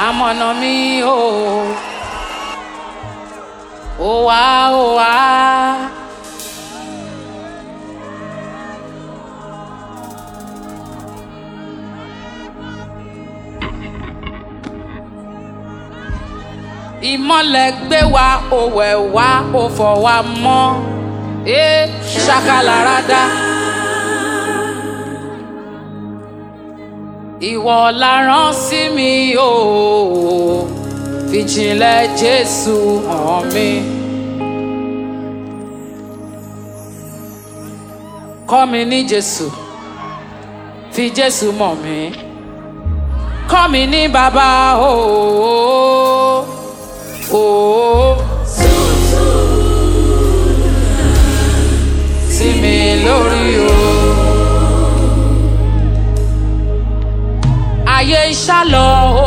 amọ̀nà mi o ó wá ó wá. ìmọ̀lẹ̀ gbé wa ó wẹ̀ wá ó fọ̀ wá mọ́ ẹ ṣàkàlàràdà. ìwọ la rán sí mi o fìjìnlẹ̀ jésù hàn mi. kọ́ mi ní jésù fi jésù mọ̀ mí kọ́ mi ní bàbá o. o, sí mi lórí o. ayé ń ṣálọ o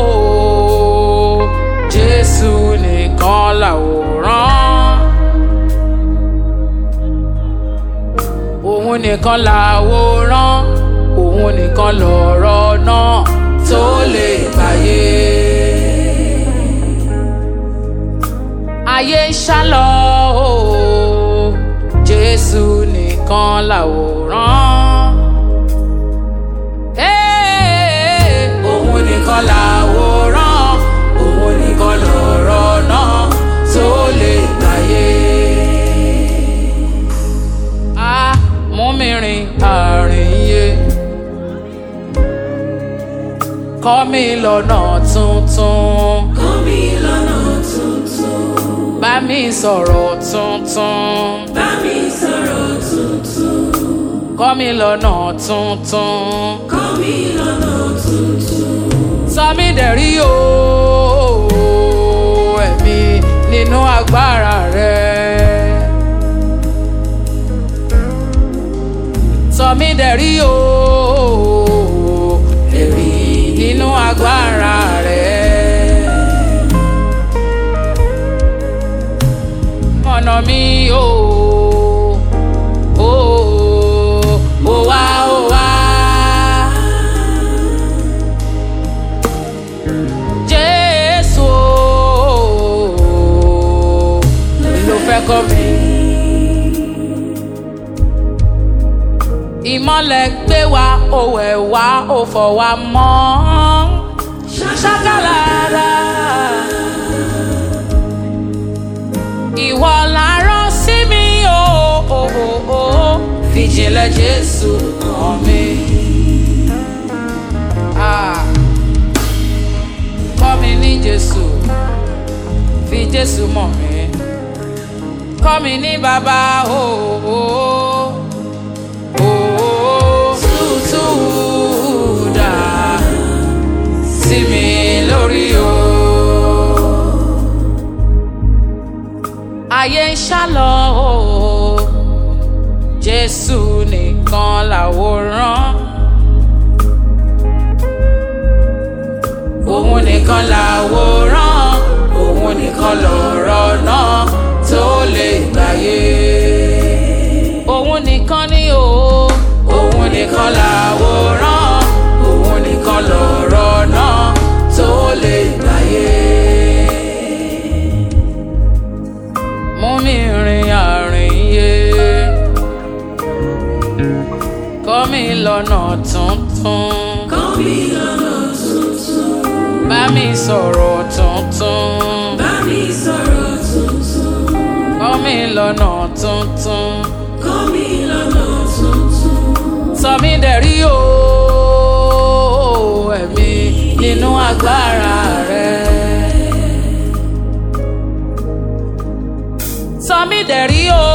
jésù nìkan làwòrán òun nìkan làwòrán òun nìkan lọ̀rọ̀ náà tó lè gbàyè. ayé ń ṣálọ o jésù nìkan làwòrán. Ee, òun nìkan làwòrán òun nìkan lọ̀rọ̀ náà tó lè gbàyè. a mú mi rìn àrìn yé kọ́ mi lọ́nà tuntun Kọ́ mi lọ́nà tuntun, bá mi sọ̀rọ̀ tuntun bá mi sọ̀rọ̀ tuntun, kọ́ mi lọ́nà tuntun kọ́ mi lọ́nà tuntun. sọ mí dẹ̀rí o ẹ̀mí nínú agbára rẹ. sọ mí dẹ̀rí o ẹ̀mí nínú agbára rẹ. mọ̀nà mi o. o, o wá o wá. Jésù ló fẹ́ kọ́ mi. Ìmọ̀lẹ̀ gbé wa, ó wẹ̀ wá, ó fọ̀ wá mọ́. Ṣákàlàrà. Ìwọ la rán sí mi o, o, o, o. Fìjìnlẹ̀ Jésù hàn mi. Ah kọ́ mi ní jésù fi jésù mọ̀ mí kọ́ mi ní bàbá o o o tútù dà sí mi lórí o. ayé ń ṣálọ o jésù nìkan làwòrán. òun nìkan làwòrán òun nìkan lọ̀rọ̀ náà tó lè gbàyè. òun nìkan ni o òun nìkan làwòrán òun nìkan lọ̀rọ̀ náà tó lè gbàyè. mú mi rìn àrìn yé kọ́ mi lọ́nà tuntun Kọ́ mi lọ́nà tuntun, bá mi sọ̀rọ̀ tuntun bá mi sọ̀rọ̀ tuntun, kọ́ mi lọ́nà tuntun kọ́ mi lọ́nà tuntun. sọ mí dẹ̀rí o ẹ̀mí nínú agbára rẹ. sọ mí dẹ̀rí o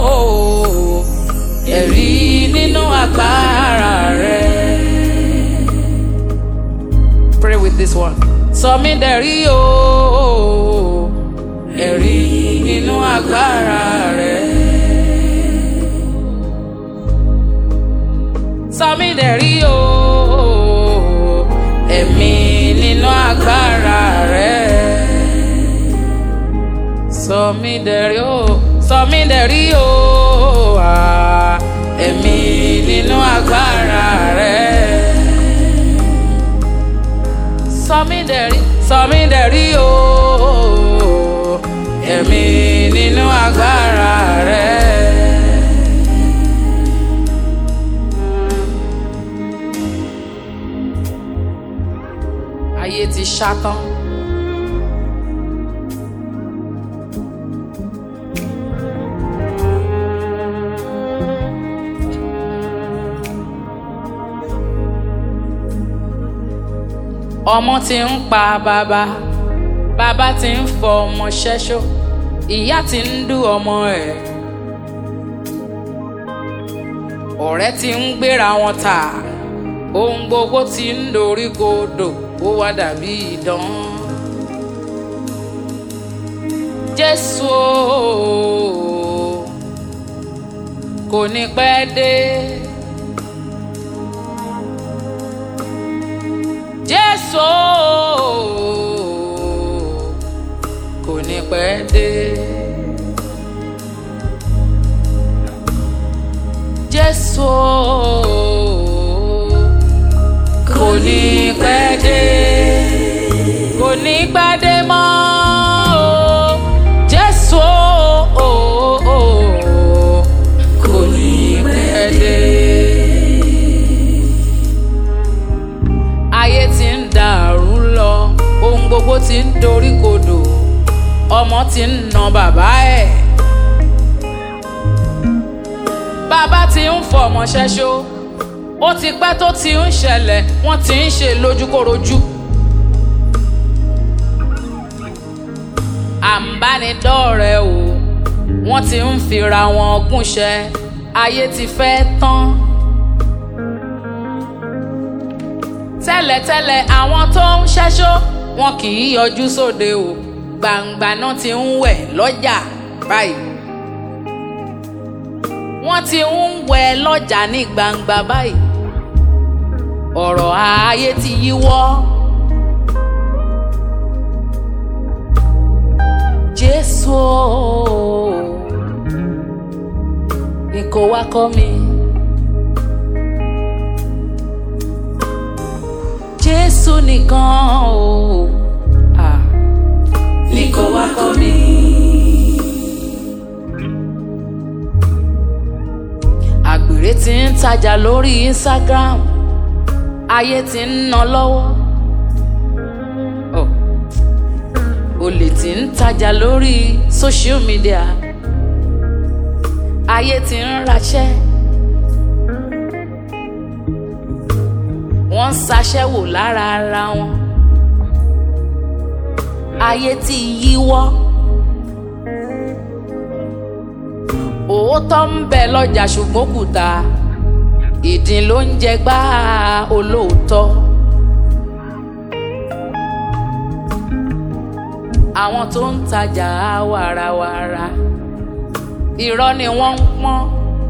ẹ̀rí nínú agbára rẹ. Pray with this one. Sọ mí dẹ̀rí o ẹ̀rí nínú agbára rẹ. Sọ mí dẹ̀rí o ẹ̀mí nínú agbára rẹ. Sọ mí dẹ̀rí o sọ mí dẹ̀rí o ah, ẹ̀mí nínú agbára rẹ. Sọ mí dẹ̀rí sọ mí dẹ̀rí o ẹ̀mí nínú agbára rẹ. ayé ti ṣátán. ọmọ ti ń pa bàbá bàbá ti ń fọ ọmọ ṣẹ́ṣó ìyá ti ń dú ọmọ ẹ̀ ọ̀rẹ́ ti ń gbéra wọn tà ohun gbogbo ti ń dorí kodò ó wá dàbí idán jésù o, kò ní pẹ́ dé. jésù kò ní pẹ́ dé. jésù kò ní pẹ́ dé. kò ní pẹ́ dé mọ́ o. jésù kò ní pẹ́ dé. ayé ti ń dàrú lọ ohun gbogbo ti ń dorí kodò ọmọ ti ń na bàbá ẹ̀ bàbá ti ń fọmọ ṣẹ́ṣó ó ti pẹ́ tó ti ń ṣẹlẹ̀ wọ́n ti ń ṣe lójúkorojú. àǹbánidọ́rẹ̀ o wọ́n ti ń fira wọn gúnṣẹ́ ayé ti fẹ́ tán. tẹ́lẹ̀tẹ́lẹ̀ àwọn tó ń ṣẹ́ṣó wọn kì í yọjú sóde o gbangba náà ti ń wẹ̀ lọ́jà báyìí. wọ́n ti ń wẹ̀ lọ́jà ní gbangba báyìí. ọ̀rọ̀ ayé ti yíwọ́. jésù o, ni kò wá kọ́ mi. jésù nìkan o. Ah. ní kò wá kọ́ mi. àgbèrè ti ń tajà lórí instagram ayé ti ń ná lọ́wọ́ Oh. olè ti ń tajà lórí social media ayé ti ń raṣẹ́ wọ́n ń ṣaṣẹ́wò lára ara wọn ayé ti yíwọ́. òótọ́ ń bẹ lọ́jà ṣùgbọ́n kùtà ìdín ló ń jẹ gbá olóòótọ́. àwọn tó ń tajà wàràwàrà irọ́ ni wọ́n ń pọ́n.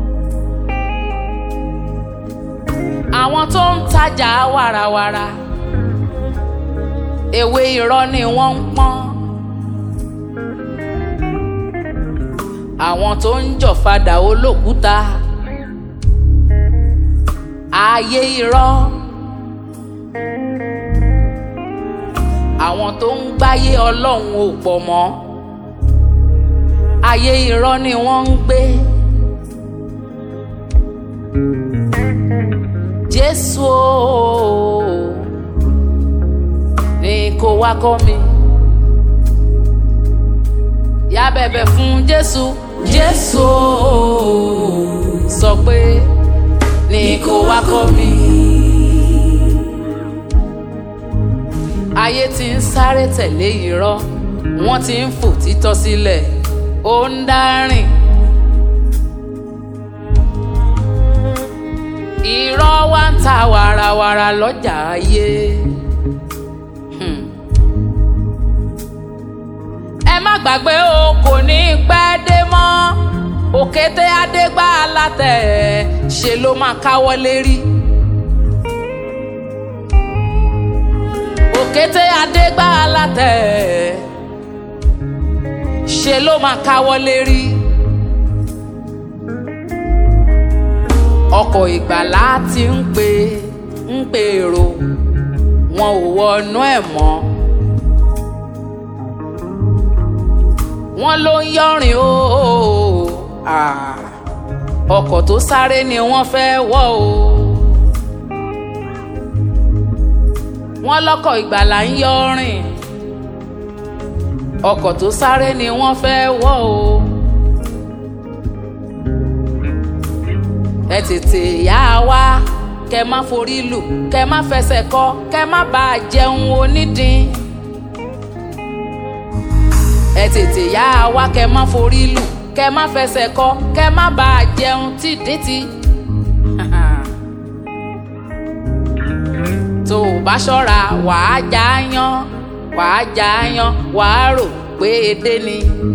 àwọn tó ń tajà wàràwàrà ewé irọ́ ni wọ́n ń pọ́n. àwọn tó ń jọ̀fadà olókùúta ayé irọ́ àwọn tó ń gbáyé ọlọ́run ò pọ̀ mọ́ ayé irọ́ ni wọ́n ń gbé jésù o ní kó wá kọ́ mi yá bẹ̀bẹ̀ fún jésù jésù o sọ pé ní kó wá kọ́ mi. ayé ti ń sáré tẹ̀lé irọ́ wọ́n ti ń fò títọ́ sílẹ̀ ó ń dárìn. irọ́ wá ń ta wàràwàrà lọ́jà ayé. Hmm. ẹ má gbàgbé o kò ní pẹ́ dé mọ́ òkété adégbà alátẹ̀ ṣe ló máa káwọ́ lérí. òkété adégbà alátẹ̀ ṣe ló máa káwọ́ lérí. ọkọ̀ ìgbàlá ti ń pè ń pè èrò wọn ò wọnú ẹ̀ mọ́. wọ́n ló ń yọrin o Ah, ọkọ̀ tó sáré ni wọ́n fẹ́ wọ̀ o. wọ́n lọ́kọ̀ ìgbàlà ń yọrin ọkọ̀ tó sáré ni wọ́n fẹ́ wọ̀ o. ẹ tètè yá wá kẹ má forí lù kẹ má fẹsẹ̀ kọ kẹ má bàa jẹun onídìí ẹ tètè yá wá kẹ má forí lù kẹ má fẹsẹ̀ kọ kẹ má bàa jẹun tìdítì. tó o bá ṣọ́ra wàá já yán wàá já yán wàá rò pé edé ni.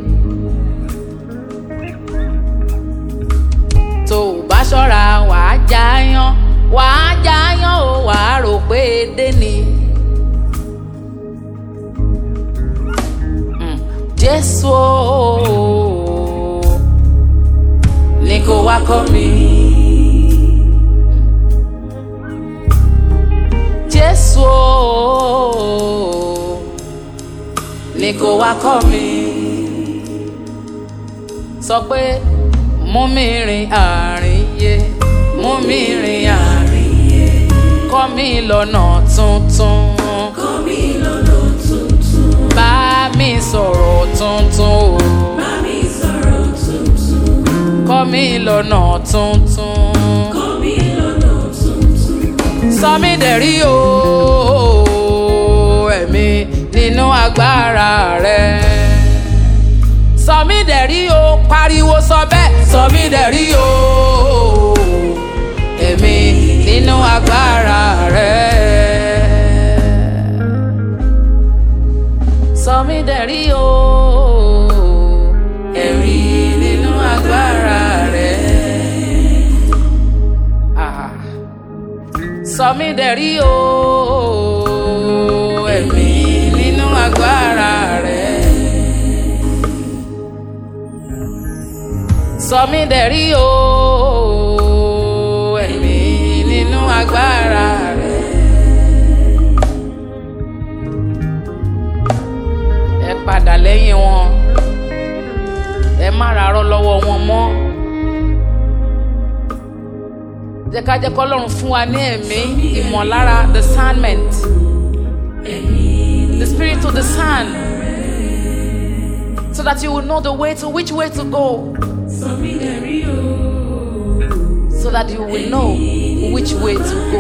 tó o bá ṣọ́ra wàá já yán wàá já yán o wàá rò pé edé ni. Mm, Jésù o ní kó wá kọ́ mi. Jésù o ní kó wá kọ́ mi. Sọ pé mú mi rìn àárín yé mú mi rìn àárín yé kọ́ mi lọ́nà tuntun. Kọ́ mi lọ́nà tuntun. Bá mi sọ̀rọ̀ tuntun o. Bá mi sọ̀rọ̀ tuntun. Kọ́ mi lọ́nà tuntun. Kọ́ mi lọ́nà tuntun. Sọ mí dẹ̀rí o ẹ̀mí nínú agbára rẹ̀. Sọ mí dẹ̀rí o pariwo sọ bẹ́ẹ̀. Sọ mí dẹ̀rí o ẹ̀mí nínú agbára rẹ̀. Sọ mí dẹ̀rí o ẹ̀mí nínú agbára rẹ̀. Ah sọ mí dẹ̀rí o ẹ̀mí nínú agbára rẹ̀. sọ mí dẹ̀rí o ẹ̀mí nínú agbára rẹ̀. ẹ padà lẹ́yìn wọn ẹ má rárọ́ lọ́wọ́ wọn mọ́ jẹ́ ká jẹ́ kọ́lọ́run fún wa ní ẹ̀mí ìmọ̀lára discernment the spirit to discern so that you will know the way to which way to go Sọ mí dẹ̀rí o. so that you will know which way to go.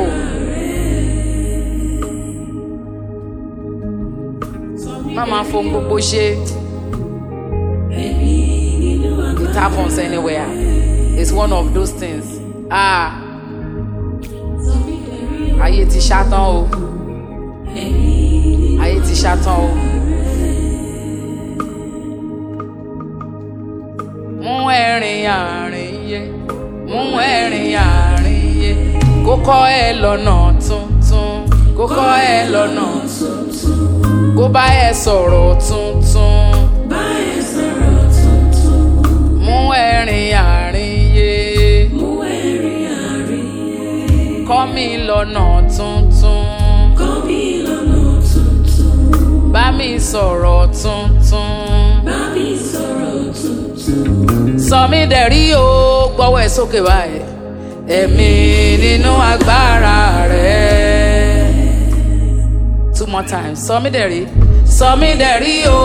má máa fohùn gbogbo ṣe Ẹ̀mí nínú it happens anywhere it's one of those things ah Sọ mí dẹ̀rí o. ayé ti ṣátán o ayé ti ṣátán o. mú ẹ̀rín àárín yé mú ẹ̀rín àárín yé kó kọ́ ẹ lọ́nà tuntun kó kọ́ ẹ lọ́nà kó bá ẹ sọ̀rọ̀ tuntun Bá ẹ sọ̀rọ̀ tuntun. mú ẹ̀rín àárín yé Mú ẹ̀rín àárín. kọ́ mi lọ́nà tuntun Kọ́ mi lọ́nà tuntun. bá mi sọ̀rọ̀ tuntun. Bá mi sọ̀rọ̀ tuntun. sọ mí dẹ̀rí o gbọ́wọ́ ẹ̀ sókè báyìí ẹ̀mí nínú agbára rẹ̀. two more times sọ mí dẹ̀rí sọ mí dẹ̀rí o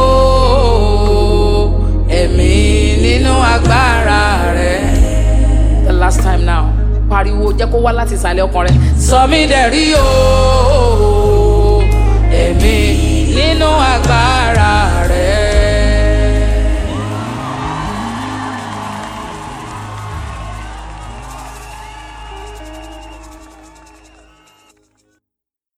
ẹ̀mí nínú agbára rẹ̀. the last time now pariwo jẹ́ kó wá láti ìsàlẹ̀ ọkàn rẹ̀ sọ mí dẹ̀rí o